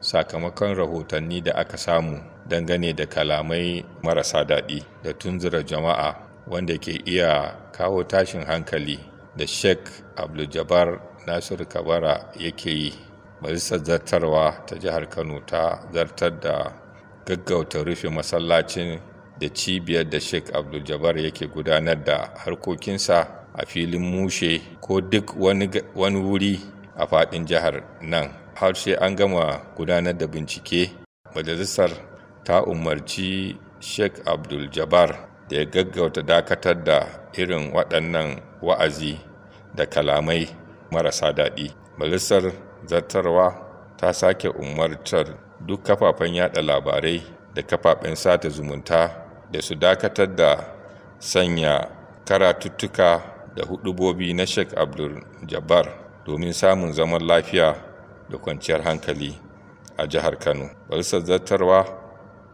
sakamakon rahotanni da aka samu dangane da kalamai marasa daɗi da tunzura jama'a wanda ke iya kawo tashin hankali da sheikh abdul-jabbar nasiru kabara yake yi majalisar zartarwa ta jihar kano ta zartar da gaggauta rufe masallacin da cibiyar da sheikh abdul-jabbar yake gudanar da harkokinsa a filin mushe ko duk wani wuri a faɗin jihar nan har sai an gama gudanar da bincike majalisar ta umarci sheikh abdul-jabbar da ya gaggauta dakatar da irin waɗannan wa'azi da kalamai marasa daɗi majalisar zartarwa ta sake umartar duk kafafen yada labarai da kafafen sata zumunta da su dakatar da sanya karatuttuka da hudubobi na sheikh abdul jabbar domin samun zaman lafiya da kwanciyar hankali a jihar kano majalisar zartarwa